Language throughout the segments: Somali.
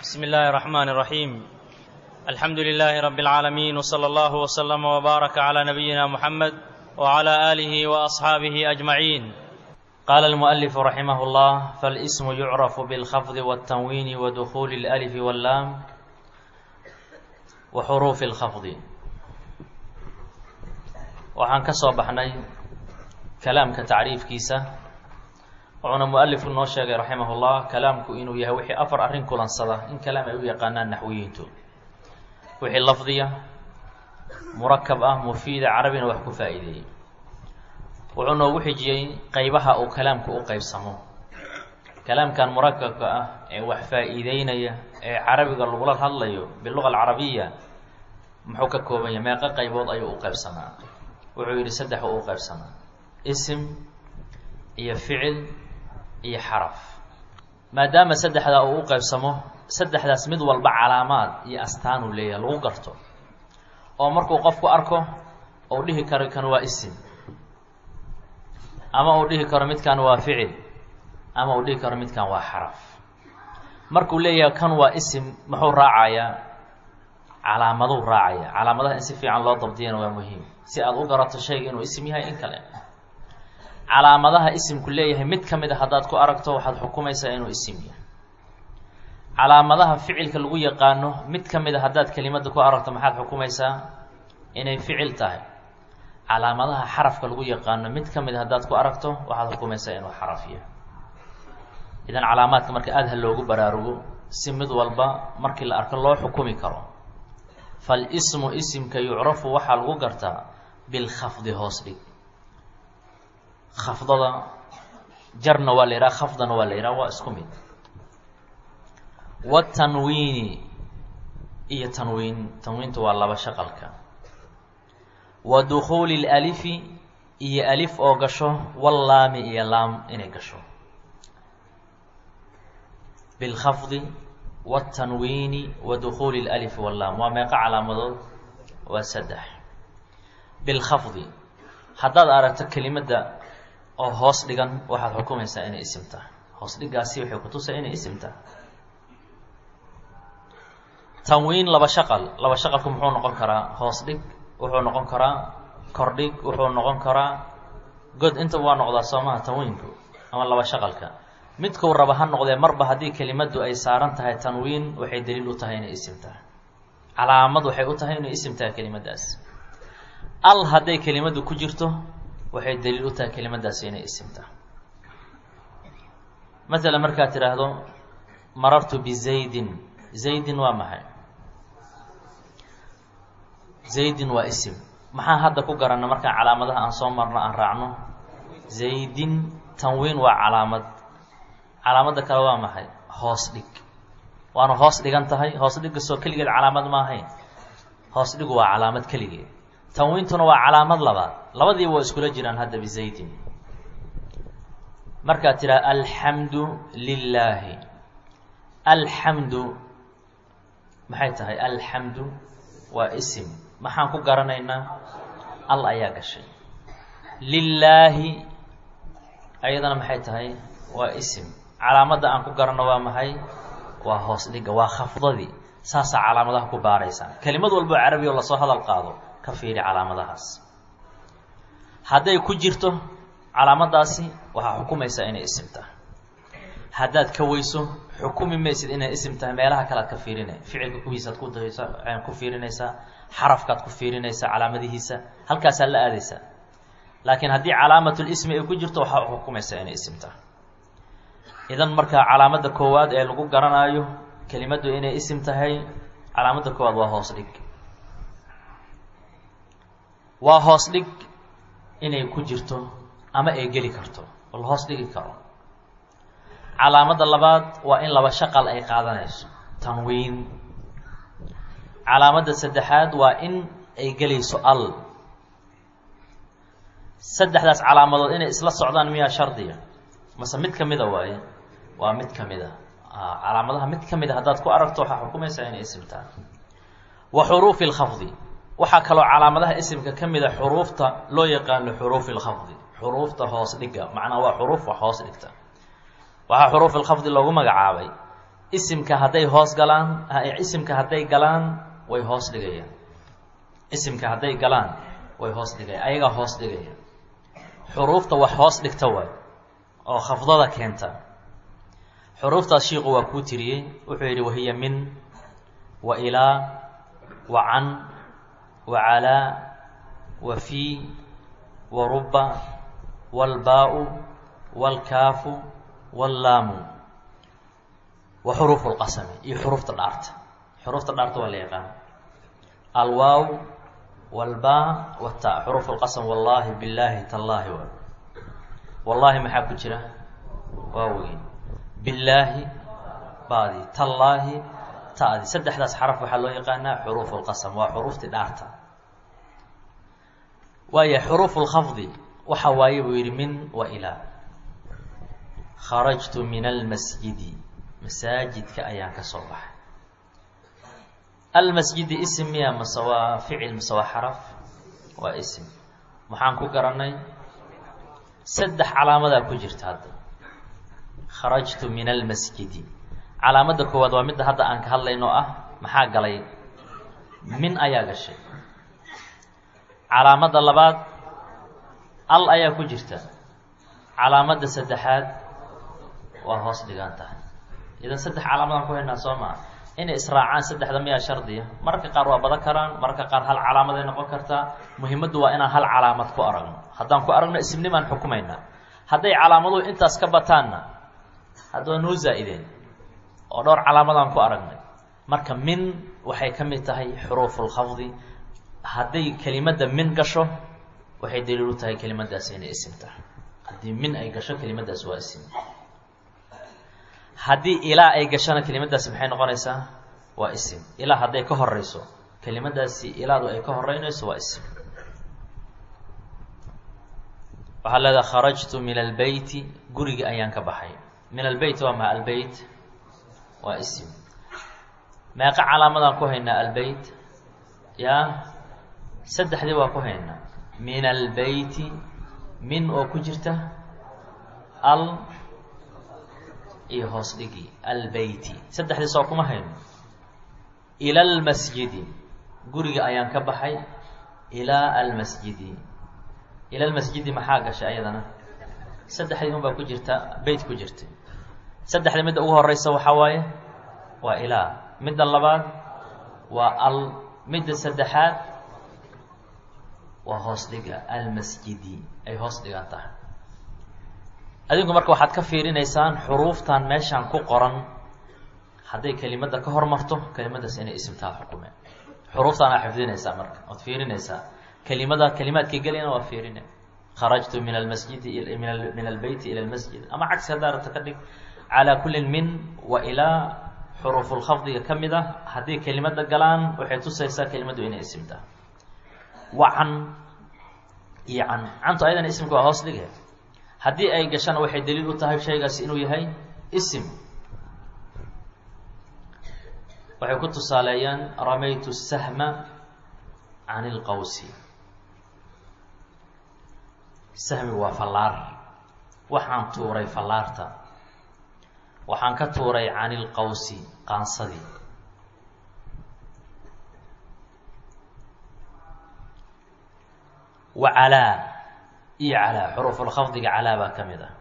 بسم الله الرحمن الرحيم الحمد لله رب العالمين وصلى الله وسلم وبارك على نبينا محمد وعلى اله واصحابه اجمعين قال المؤلف رحمه الله فالاسم يعرف بالخفض والتنوين ودخول الالف واللام وحروف الخفض waxaan ka soo baxnay kalaamka tacriifkiisa wuxuuna mualifku noo sheegay raximahullah kalaamku inuu yahay wixii afar arrin kulansada in kalaam ay u yaqaanaan naxwiyiintu wixii lafdiya murakab ah mufiida carabina wax ku faa'iideeyey wuxuu noogu xijiyey qeybaha uu kalaamku u qeybsamo kalaamkan murakabka ah ee wax faa'iideynaya ee carabiga lagula hadlayo biluga alcarabiya muxuu ka kooban yahay meeqo qaybood ayuu u qeybsamaa wuxuu yidhi saddex uu u qeybsamaa isim iyo ficil iyo xaraf maadaama saddexdaa uu u qeybsamo saddexdaas mid walba calaamaad iyo astaanuu leeyahay lagu garto oo markuu qofku arko uu dhihi karo kan waa isim ama uu dhihi karo midkan waa ficil ama uu dhihi karo midkan waa xaraf markuu leeyahay kan waa isim muxuu raacayaa calaamaduu raacaya calaamadaha in si fiican loo dabdiyana waa muhiim si aada u garato shayga inuu isim yahay in kale calaamadaha isimku leeyahay mid ka mid a haddaad ku aragto waxaad xukumaysaa inuu isim yahay calaamadaha ficilka lagu yaqaano mid ka mid a haddaad kelimada ku aragto maxaad xukumaysaa inay ficil tahay calaamadaha xarafka lagu yaqaano mid ka mid a haddaad ku aragto waxaad xukumaysaa inuu xaraf yahay idan calaamaadka marka aada ha loogu baraarugo si mid walba markii la arko loo xukumi karo falismu isimka yucrafu waxaa lagu gartaa bilkhafdi hoos dhig khafdada jarna waa la yidhaha khafdana waa la yidhaha waa isku mid watanwiini iyo tanwiin tanwiintu waa laba shaqalka wa dukhuuli lalifi iyo alif oo gasho wallaami iyo laam inay gasho bilkhafdi watanwiini wa dukhuuli lalifi wallaam waa meeqo calaamadood waa saddex bilkhafdi haddaad aragto kelimadda oo hoos dhigan waxaad xukumaysaa inay isim tahay hoos dhigaasi waxay kutusay inay isim tahay tanwiin laba shaqal laba shaqalku muxuu noqon karaa hoos dhig wuxuu noqon karaa kordhig wuxuu noqon karaa god intaba waa noqdaa soo maha tanwiinku ama laba shaqalka midkuu raba ha noqdee marba haddii kelimaddu ay saaran tahay tanwiin waxay daliil u tahay inay isim tahay calaamad waxay u tahay inay isim tahay kelimadaas al hadday kelimaddu ku jirto waxay daliil u tahay kelimadaasi inay isim tahay masalan markaad tidhaahdo marartu bizaydin zaydin waa maxay zaydin waa isim maxaan hadda ku garanna markaan calaamadaha aan soo marno aan raacno zaydin tanwiin waa calaamad calaamadda kale waa maxay hoos dhig waana hoos dhigan tahay hoos dhiggasoo keligeed calaamad ma ahayn hoos dhigu waa calaamad keligeed tanwiintuna waa calaamad labaad labadiiba waa iskula jiraan hadda bizaydin markaad tidhaha alxamdu lilaahi alxamdu maxay tahay alxamdu waa isim maxaan ku garanaynaa al ayaa gashay lilaahi ayadana maxay tahay waa isim calaamadda aan ku garanno waa maxay waa hoos dhiga waa khafdadii saasaa calaamadaha ku baaraysaa kelimad walbo carabi oo lasoo hadal qaado ka fiiri calaamadahaas hadday ku jirto calaamadaasi waxaa xukumaysaa inay isim tahay haddaad ka weyso xukumi maysid inay isim tahay meelaha kalead ka fiirina ficilka kuwiisaad ku daysa ku fiirinaysaa xarafkaad ku fiirinaysaa calaamadihiisa halkaasaad la aadaysaa laakiin haddii calaamatulismi ay ku jirto waxaa xukumaysaa inay isim tahay idan markaa calaamadda koowaad ee lagu garanaayo kelimaddu inay isim tahay calaamadda koowaad waa hoos dhig waa hoos dhig inay ku jirto ama ay geli karto oo la hoos dhigi karo calaamadda labaad waa in laba shaqal ay qaadanayso tanwiin calaamadda saddexaad waa in ay gelayso al saddexdaas calaamadood inay isla socdaan miyaa shardiga mase mid ka mida waaye waa mid ka mid a calaamadaha mid ka mid a haddaad ku aragto waxaa xukumaysaa inay isim tahay wa xuruufi lkhafdi waxaa kaloo calaamadaha isimka ka mid a xuruufta loo yaqaano xuruufi lkhafdi xuruufta hoos dhiga macnaa waa xuruuf wax hoos dhigta waxaa xuruuf ilkhafdi loogu magacaabay isimka hadday hoos galaan isimka hadday galaan way hoos dhigayaan isimka hadday galaan way hoos dhigayaan ayagaa hoos dhigaya xuruufta wax hoos dhigta waay oo khafdada keenta xuruuftaas shiiku waa kuu tiriyey wuxuu yidhi wahiya min wa ilaa wa can wa calaa wa fii wa ruba waalbaa-u waalkaafu wallaamu wa xuruufu lqasami iyo xuruufta dhaarta xuruufta dhaarta waa la yaqaan alwaaw waalbaa wata xuruuf lqasam wallaahi billaahi tallaahi wa wallaahi maxaa ku jira waawey billaahi baadi tallaahi ta'di saddexdaas xaraf waxaa loo yaqaanaa xuruuf lqasam waa xuruuftii dhaarta waaya xuruuf lkhafdi waxa waaye buu yidhi min wa ilaa kharajtu min almasjidi masaajidka ayaan ka soo baxay almasjidi isim miya mase waa ficil mase waa xaraf waa isim maxaan ku garanay saddex calaamadaa ku jirta hadda kharajtu min almasjidi calaamadda koowaad waa midda hadda aan ka hadlayno ah maxaa galay min ayaa gashay calaamadda labaad al ayaa ku jirta calaamadda saddexaad waa hoos dhigaan tahay idan saddex calaamadaan ku haynaa soo maa inay israacaan saddexda miyaa shardiya mararka qaar waa badan karaan mararka qaar hal calaamaday noqon kartaa muhimaddu waa inaan hal calaamad ku aragno haddaan ku aragno ismnimaan xukumaynaa hadday calaamaduhu intaas ka bataanna haddaba noo zaa'ideen oo dhowr calaamadaan ku aragnay marka min waxay ka mid tahay xuruufulkhafdi hadday kelimadda min gasho waxay daliil u tahay kelimadaas inay isim tahay haddii min ay gasho kelimadaas waa isim haddii ilaa ay gashona kelimadaasi maxay noqonaysaa waa isim ilaa hadday ka horeyso kelimadaasi ilaadu ay ka horeynayso waa isim waxaa leedaha kharajtu min albeyti gurigi ayaan ka baxay min albeyt waa maa albeyt waa isim meeqa calaamadaan ku haynaa albeyt yaa saddexdii waa ku haynaa min albeyti min oo ku jirta al iyo hoos dhigi albeyti saddexdii soo kuma hayno ila almasjidi guriga ayaan ka baxay ilaa almasjidi ila almasjidi maxaa gashay ayadana saddexdii un baa ku jirta beyt ku jirta saddexda midda ugu horeysa waxaa waaye waa ilaa midda labaad waa al midda saddexaad waa hoos dhiga almasjidi ay hoos dhigan tahay adinku marka waxaad ka fiirinaysaan xuruuftan meeshaan ku qoran hadday kelimadda ka hormarto kelimadaas inay isimtaad xukumeen xuruuftaan aa xifdinaysaa marka waad fiirinaysaa kelimada kelimaadkay gelayna waa fiirine kharajtu min almasjidi min albeyti ila almasjid ama cagsi haddaa rabta ka dhig calaa kullin min wa ilaa xuruufulkhafdiga ka mid ah haddii kelimada galaan waxay tusaysaa kelimaddu inay isimtaa wa can iyo can cantu ayadana isimka waa hoos dhige haddii ay gashana waxay daliil u tahay shaygaasi inuu yahay isim waxay ku tusaaleeyaan ramaytu sahma can ilqawsi sahmi waa fallaar waxaan tuuray fallaarta waxaan ka tuuray can ilqawsi qaansadii wa calaa iyo calaa xuruufulkhafdiga calaa baa ka mid ah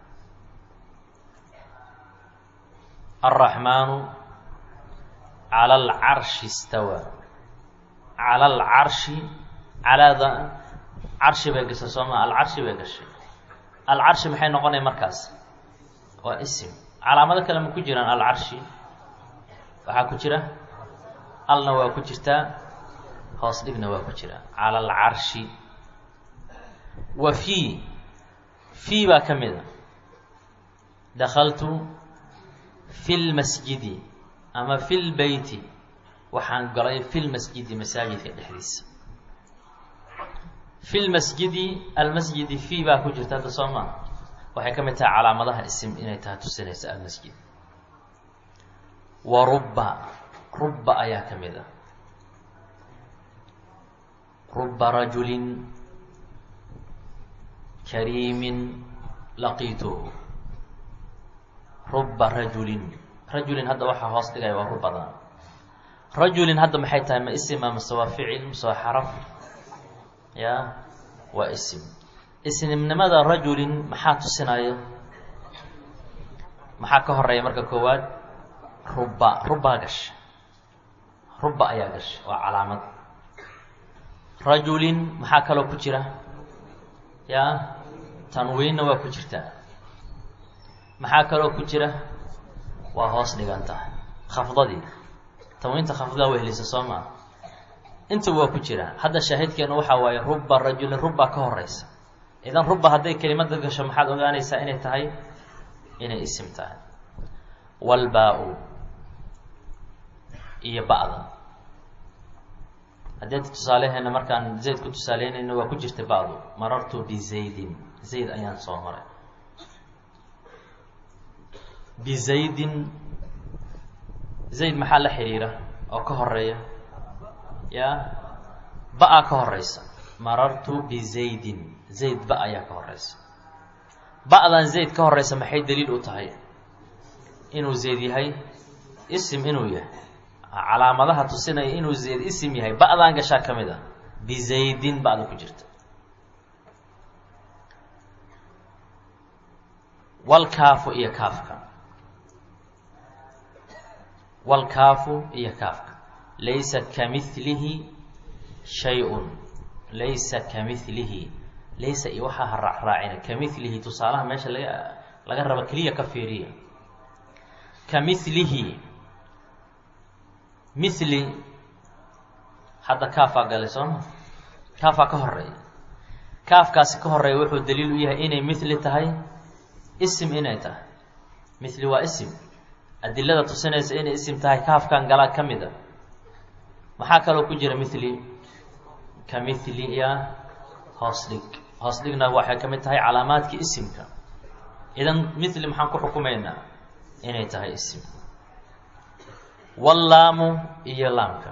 alraxmaanu cala alcarshi istawaa cala alcarshi calaada carshi bay gashay sooma alcarshi bay gashay alcarshi maxay noqonaya markaas waa isim calaamado kale ma ku jiraan alcarshi waxaa ku jira alna waa ku jirtaa hoos dhigna waa ku jira cala alcarshi wa fii fii baa ka mid a dakaltu fi lmasjidi ama fi lbeyti waxaan galay fi lmasjidi masaajidka dhexdiisa fi lmasjidi almasjidi fii baa ku jirta hadda soo maa waxay ka mid tahay calaamadaha isim inay tahay tusinaysa almasjid wa rubba rubba ayaa ka mid a rubba rajulin kariimin laqiituhu rubba rajulin rajulin hadda waxaa hoos dhigaya waa rubadan rajulin hadda maxay tahay ma isima mase waa ficil mase waa xaraf ya waa isim isnimnimada rajulin maxaa tusinaya maxaa ka horeeya marka koowaad ruba rubaa gasha ruba ayaa gasha waa calaamad rajulin maxaa kaloo ku jira ya tanwiinna waa ku jirtaa maxaa kaloo ku jira waa hoos dhiganta khafdadii tanwiinta khafdaa wehelisa soo maa inta waa ku jira hadda shaahidkeenu waxaa waaye ruba rajulin ruba ka horeysa idan ruba hadday kelimada gasho maxaad ogaanaysaa inay tahay inay isim tahay walbaa-u iyo ba'da haddii tusaaleheena markaan zayd ku tusaaleynayno waa ku jirta ba'du marartu bizaydin zayd ayaan soo maray bizaydin zayd maxaa la xiriira oo ka horeeya ya ba-a ka horeysa marartu bizaydin zayd ba ayaa ka horeysa ba-dan zayd ka horeysa maxay daliil u tahay inuu zayd yahay isim inuu yahay calaamadaha tusinaya inuu zayd isim yahay ba-dan gashaa ka mid a bizaydin ba-da ku jirta walkaafu iyo kaafka walkaafu iyo kaafka laysa kamilihi shay-un laysa kamilihi laysa iyo waxaa ha raacraacina kamilihi tusaalaha meesha laga laga rabo keliya ka fiiriya kamilihi mili hadda kaafaa galay sooma kaafaa ka horeeya kaafkaasi ka horeeya wuxuu daliil u yahay inay mili tahay isim inay tahay mili waa isim adilada tusinaysa inay isim tahay kaafkan galaa ka mid a maxaa kaloo ku jira mili ka mili ya hoos dhig hoos dhigna waxay ka mid tahay calaamaadkii isimka idan mili maxaan ku xukumaynaa inay tahay isim wallaamu iyo laamka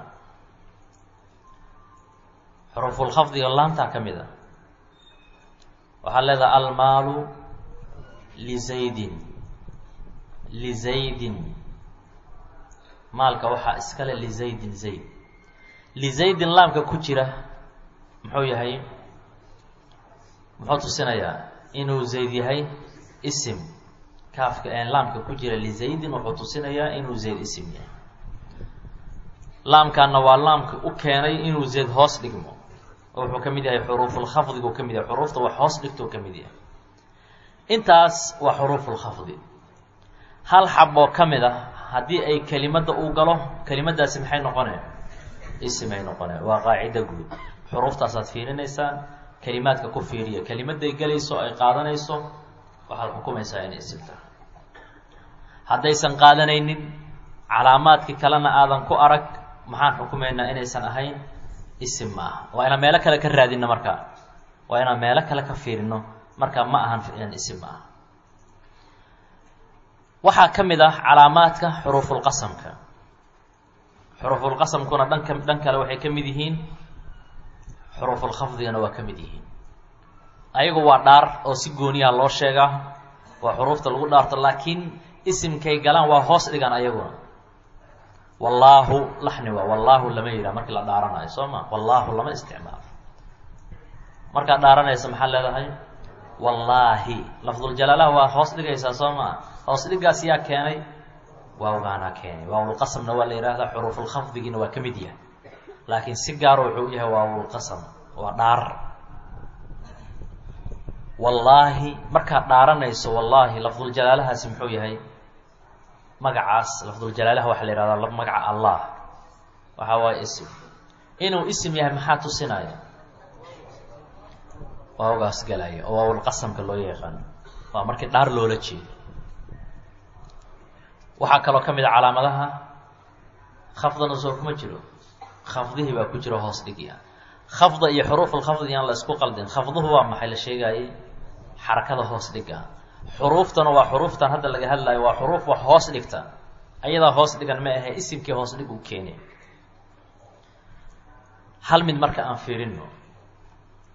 xuruufulkhafdiga laamtaa ka mid a waxaa leedahay almaalu lizaydin lizaydin maalka waxaa iskale lizaydin zayd lizaydin laamka ku jira muxuu yahay muxuu tusinayaa inuu zayd yahay isim kaafka laamka ku jira lizaydin wuxuu tusinayaa inuu zayd isim yahay laamkaana waa laamka u keenay inuu zayd hoos dhigmo oo wuxuu ka mid yahay xuruufulkhafdigu ka mid yahay xuruufta wax hoos dhigtuu ka mid yahay intaas waa xuruufulkhafdi hal xaboo ka mid ah haddii ay kelimadda uu galo kelimadaasi maxay noqoneen isimay noqoneen waa qaacida guud xuruuftaasaad fiirinaysaan kelimaadka ku fiiriya kelimadday gelayso ay qaadanayso waxaad xukumaysaa inay isim tahay haddaysan qaadanaynin calaamaadkii kalena aadan ku arag maxaan xukumaynaa inaysan ahayn isim ma aha waa inaan meelo kale ka raadino markaa waa inaan meelo kale ka fiirino markaa ma ahan isim ma aha waxaa ka mid ah calaamaadka xuruufulqasamka xuruufulqasamkuna dhanka dhan kale waxay ka mid yihiin xuruufulkhafdigana waa ka mid yihiin ayagu waa dhaar oo si gooniyaha loo sheegaa waa xuruufta lagu dhaarto laakiin isimkay galaan waa hoos dhigan ayaguna wallaahu laxni waa wallaahu lama yidhaha markii la dhaaranayo soo ma wallaahu lama isticmaalo markaad dhaaranaysa maxaad leedahay wallaahi lafduljalaalaha waa hoos dhigaysaa soo maa hoos dhigaas yaa keenay waawgaanaa keenay waawlqasamna waa la yihahdaa xuruufulkhafdigiina waa ka mid yahay laakiin si gaaro wuxuu u yahay waawlqasam waa dhaar wallaahi markaad dhaaranayso wallaahi lafduljalaalahaasi muxuu yahay magacaas lafduljalaalaha waxaa la yihahdaa magaca allah waxaa waaye isim inuu isim yahay maxaa tusinaya waawgaas galaya oo waawlqasamka loo yaqaano waa markii dhaar loola jeedo waxaa kaloo ka mid a calaamadaha khafdana soo kuma jiro khafdihii baa ku jiro hoos dhigya khafda iyo xuruufulkhafdi yaan la isku qaldin khafduhu waa maxay la sheegaayey xarakada hoos dhiga xuruuftana waa xuruuftan hadda laga hadlayo waa xuruuf wax hoos dhigta ayadaa hoos dhigan ma ahe isimkii hoos dhig uu keeni hal mid marka aan fiirino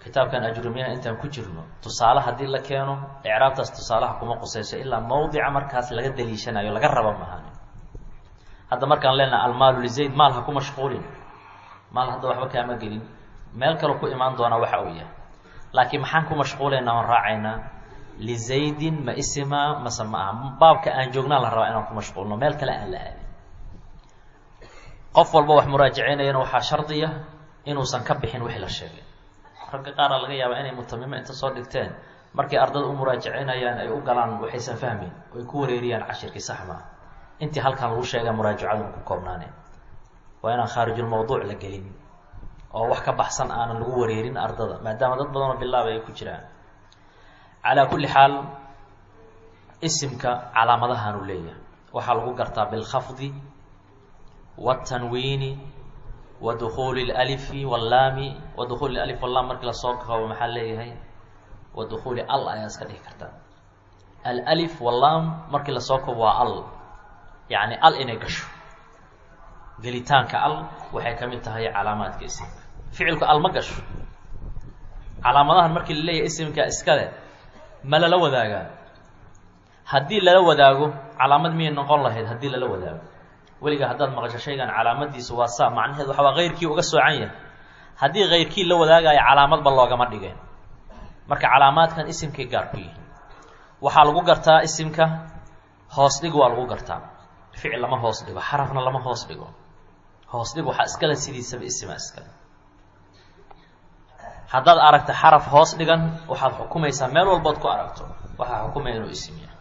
kitaabkan ajrumiyana intaan ku jirno tusaale haddii la keeno icraabtaas tusaalaha kuma qusayso ilaa mawdica markaas laga daliishanayo laga raba maahan hadda markaan leenaha almaalu lizayd maal ha ku mashquulin maal hadda waxba kaama gelin meel kale ku imaan doonaa waxa uu yahay laakiin maxaan ku mashquulaynaa oon raacaynaa lizaydin ma isima mase ma aha baabka aan joognaa la rabaa inaan ku mashquulno meel kale aan la aadin qof walba wax muraajaceynayana waxaa shardiya inuusan ka bixin wixii la sheegay ragga qaara laga yaabaa inay mutamimo inta soo dhigteen markay ardada u muraajaceynayaan ay u galaan waxaysan fahmayn oy ku wareeriyaan cashirkii sax maa intii halkan lagu sheega muraajacadu ku koobnaaneen waa inaan khaarijulmawduuc la gelin oo wax ka baxsan aanan lagu wareerin ardada maadaama dad badanoo bilaabay ay ku jiraan calaa kulli xaal isimka calaamadahaanu leeyahay waxaa lagu gartaa bilkhafdi wاtanwiini wa dukuuli اlalifi wاllaami wa dukuuli alif wallaam markii lasoo koobo maxaa leeyahay wa dukuuli al ayaa iska dhihi kartaa alif wallaam markii lasoo koobo waa al yacni al inay gasho gelitaanka al waxay ka mid tahay calaamaadka isimka ficilku al ma gasho calaamadahan markii la leeyahay isimka iskale ma lala wadaagaa haddii lala wadaago calaamad miyay noqon lahayd haddii lala wadaago weligaa haddaad maqasho shaygan calaamadiisu waa saa macnaheed waxa waa keyrkii uga soocan yahay haddii keyrkii la wadaagayo calaamadba loogama dhigeen marka calaamaadkan isimkay gaar ku yihiin waxaa lagu gartaa isimka hoos dhig waa lagu gartaa ficil lama hoos dhigo xarafna lama hoos dhigo hoos dhig waxaa iskale sidiisaba isima iskale haddaad aragta xaraf hoos dhigan waxaad xukumaysaa meel walbood ku aragto waxaa xukumaya inuu isim yahay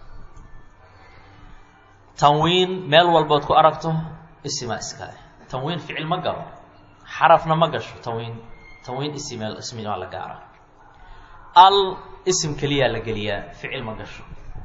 tanwiin meel walbood ku aragto isima iskale tanwiin ficil ma galo xarafna ma gasho tanwiin tanwiin isimeel ismimaa la gaara al isim keliyaa la geliyaa ficil ma gasho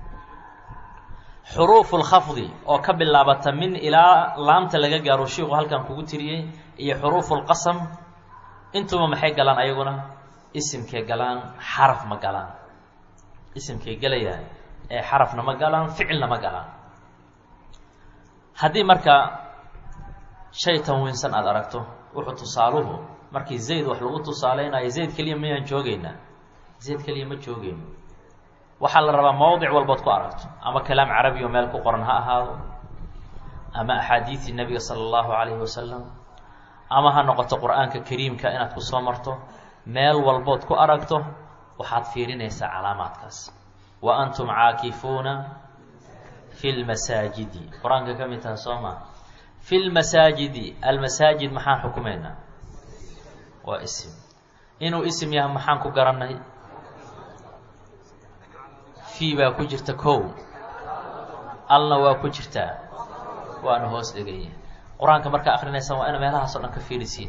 xuruufu lkhafdi oo ka bilaabata min ilaa laamta laga gaaro shiiku halkan kugu tiriyey iyo xuruufu lqasam intuba maxay galaan ayaguna isimkay galaan xaraf ma galaan isimkay gelayaan ee xarafna ma galaan ficilna ma galaan haddii marka shay tanwiinsan aada aragto wuxuu tusaaluhu markii zayd wax lagu tusaaleynayo zayd keliya mayaan joogeynaa zayd keliya ma joogeyno waxaa la rabaa mawdic walbood ku aragto ama kalaam carabi oo meel ku qoran ha ahaado ama axaadiidii nebiga sala allahu calayhi wasalam ama ha noqoto qur-aanka kariimka inaad ku soo marto meel walbood ku aragto waxaad fiirinaysaa calaamaadkaas wa antum caakifuuna fi lmasaajidi qur-aanka ka mid taha soo maa fi lmasaajidi almasaajid maxaan xukumaynaa waa isim inuu isim yahay maxaan ku garanay fii baa ku jirta kow alna waa ku jirtaa waana hoos dheganya qur-aanka markaa akrinaysaan waa ina meelahaas o dhan ka fiirisiin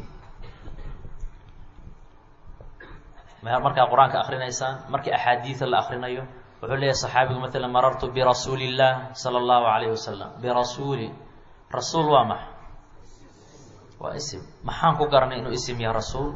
markaa qur-aanka akrinaysaan markii axaadiida la akrinayo wuxuu leeyahay saxaabigu maalan marartu birasuuli illah sala allahu calayhi wasalam birasuuli rasuul waa maxa waa isim maxaan ku garanay inuu isim yahay rasuul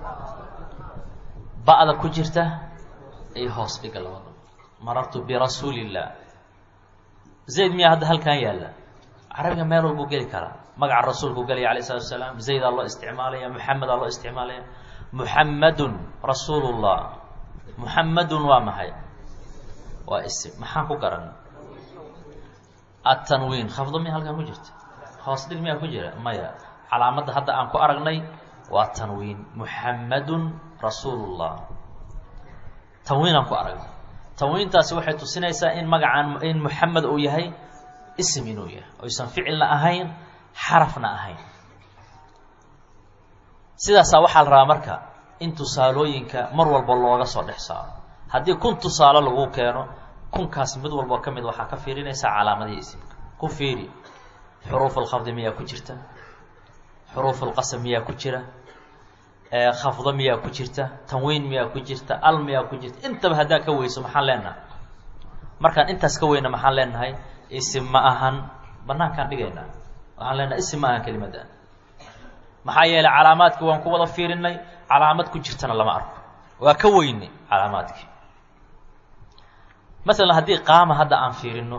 ba'da ku jirta iyo hoos dhiga labada marartu birasuuli illah zayd miyaa hadda halkan yaalla carabiga meel walbuu geli karaa magaca rasuulku gelaya alayh salatu asalaam zaydaa loo isticmaalaya muxamedaa loo isticmaalaya muxammadun rasuulu llah muxammadun waa maxay waa isim maxaan ku garan atanwiin khafdo miya halkan ku jirta hoos dhig miyaa ku jira maya calaamadda hadda aan ku aragnay waa tanwiin muxammadun rasuulu llah tanwiinaan ku aragnay tanwiintaasi waxay tusinaysaa in magacaan in muxamed uu yahay isim inuu yahay oysan ficilna ahayn xarafna ahayn sidaasaa waxaa la rabaa marka in tusaalooyinka mar walba looga soo dhex saaro haddii kun tusaalo lagu keeno kunkaas mid walboo ka mid waxaa ka fiirinaysaa calaamadihii isimka ku fiiri xuruuf lkhafdi miyaa ku jirta xuruuf lqasam miyaa ku jira khafdo miyaa ku jirta tanwiin miyaa ku jirta al miyaa ku jirta intaba haddaa ka weyso maxaan leenahay markaan intaas ka weyna maxaan leenahay isim ma ahan banaankaan dhigaynaa waxaan leenahay isim ma ahan kelimadda maxaa yeelay calaamaadki waan ku wada fiirinay calaamad ku jirtana lama arko waa ka weyne calaamaadkii masalan haddii qaama hadda aan fiirino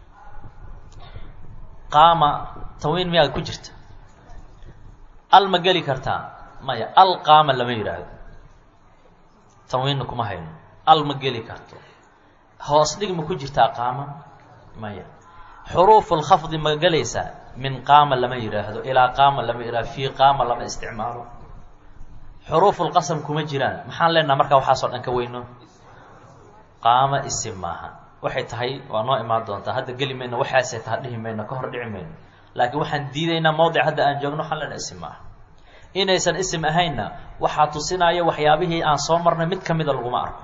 qaama tanwiin miyaa ku jirta al ma geli kartaa maya al qaama lama yidhaahdo tanwiinna kuma hayno al ma geli karto hoos dhig ma ku jirtaa qaama maya xuruufu lkhafdi ma gelaysaa min qaama lama yidhaahdo ilaa qaama lama yidhahdo fii qaama lama isticmaalo xuruufu lqasam kuma jiraan maxaan leenaha markaa waxaasoo dhan ka weyno qaama isim maaha waxay tahay waa noo imaan doontaa hadda geli mayno waxaasay taha dhihi mayno ka hor dhici mayno laakiin waxaan diidaynaa mawdic hadda aan joogno waxaan leenaha isim maaha inaysan isim ahaynna waxaa tusinaya waxyaabihii aan soo marnay mid ka mida laguma arko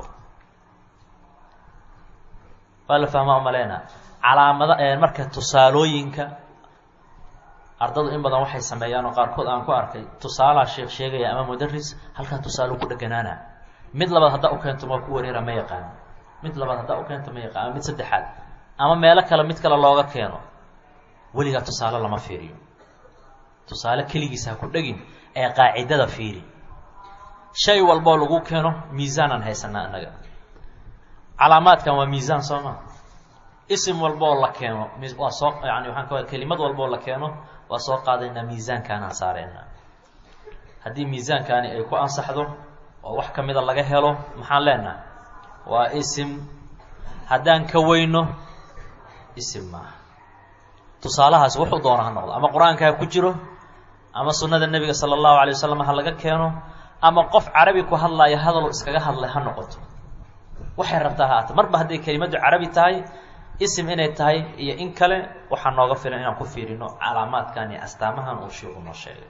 waa la fahmaa umaleyna calaamada marka tusaalooyinka ardadu in badan waxay sameeyaan oo qaarkood aan ku arkay tusaalaa sheekh sheegaya ama mudaris halkaa tusaalo ku dheganaana mid labaad haddaa u keento ma ku wareera ma yaqaan mid labaad haddaa u keento ma yaqaan ama mid saddexaad ama meelo kale mid kale looga keeno weligaa tusaale lama fiiriyo tusaale keligiisa ha ku dhegin ee qaacidada fiiri shay walboo lagu keeno miisaanaan haysanaa annaga calaamaadkan waa miisaan soo maa isim walboo la keeno waa soo yani waxaan ka kelimad walboo la keeno waa soo qaadaynaa miisaankaanaan saareynaa haddii miisaankaani ay ku ansaxdo oo wax ka mida laga helo maxaan leenaha waa isim haddaan ka weyno isim maaha tusaalahaasi wuxuu doona ha noqdo ama qur-aanka ha ku jiro ama sunnada nebiga sala allahu alay wasalam ha laga keeno ama qof carabi ku hadlaayo hadal iskaga hadlay ha noqoto waxay rabtaa ha aata marba hadday kelimaddu carabi tahay isim inay tahay iyo in kale waxaa nooga filan inaan ku fiirino calaamaadkan iyo astaamahan uu shiiku noo sheegay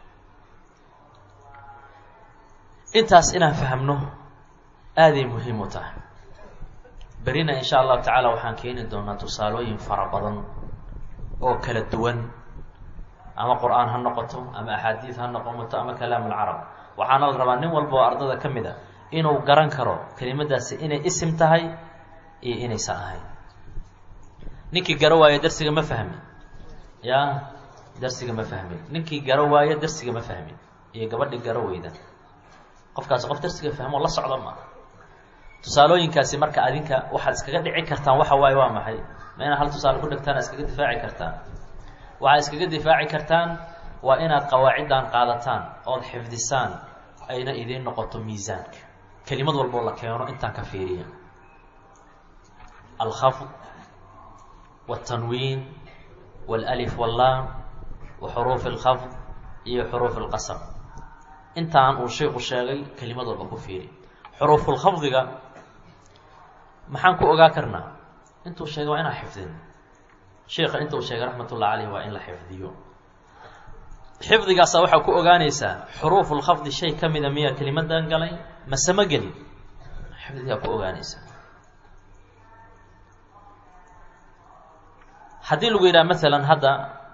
intaas inaan fahamno aaday muhiim u tahay berina insha allahu tacaala waxaan keeni doonaa tusaalooyin fara badan oo kala duwan ama qur-aan ha noqoto ama axaadiid ha noqoto ama kalaam ulcarab waxaana la rabaa nin walba oo ardada ka mid a inuu garan karo kelimadaasi inay isim tahay iyo inaysan ahayn ninkii garo waayo darsiga ma fahmin ya darsiga ma fahmin ninkii garo waayo darsiga ma fahmin iyo gabadhii garo weyda qofkaasi qof darsiga fahmo la socda ma tusaalooyinkaasi marka adinka waxaad iskaga dhici kartaan waxa waaye waa maxay ma inaad hal tusaale ku dhegtaan iskaga difaaci kartaan waxaad iskaga difaaci kartaan waa inaad qawaaciddan qaadataan ood xifdisaan ayna idiin noqoto miisaanka kelimad walboo la keeno intaan ka fiiriya alkhafd wاtanwiin wاlalif wاllaam wa xuruuf اlkhafd iyo xuruuf اlqasam intaan uu sheiku sheegay kelimad walba ku fiiri xuruufulkhafdiga maxaan ku ogaa karnaa intuu sheegay waa inaan xifdin sheika intuu sheegay raxmat ullah caleyh waa in la xifdiyo xifdigaasa waxaa ku ogaanaysaa xuruufulkhafdi shay ka mida miyaa kelimadan galay mase ma gelin xifdigaa ku ogaanaysaa haddii lagu yidhaha masalan hadda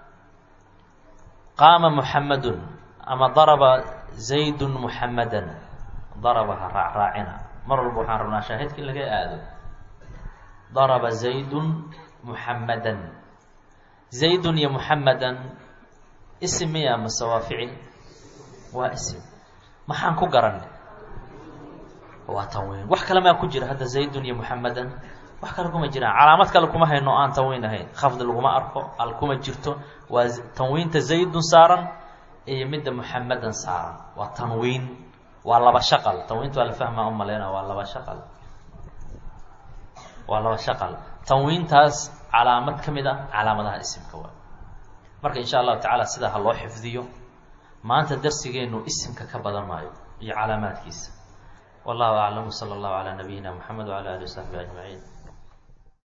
qaama muxamadun ama daraba zaydun muxamadan daraba ha raac raacina mar walba waxaan rabnaa shaahidka in laga aado daraba zaydun muxamadan zaydun iyo muxamadan isim miya mase waa ficil waa isim maxaan ku garanay waa tanwiin wax kale maa ku jira hadda zaydun iyo muxamadan wax kale kuma jiraan calaamad kale kuma hayno aan tanwiin ahayn khafdi laguma arko al kuma jirto waa tanwiinta zaydun saaran iyo midda muxamadan saaran waa tanwiin waa laba shaqal tanwiinta waa la fahmaa u maleyna waa laba shaqal waa laba shaqal tanwiintaas calaamad ka mid a calaamadaha isimka waa marka insha allahu tacaala sidaa ha loo xifdiyo maanta darsigeenu isimka ka badan maayo iyo calaamaadkiisa wallahu aclam sala allahu calaa nabiyina moxamed wala alihi wasaxbi ajmaciin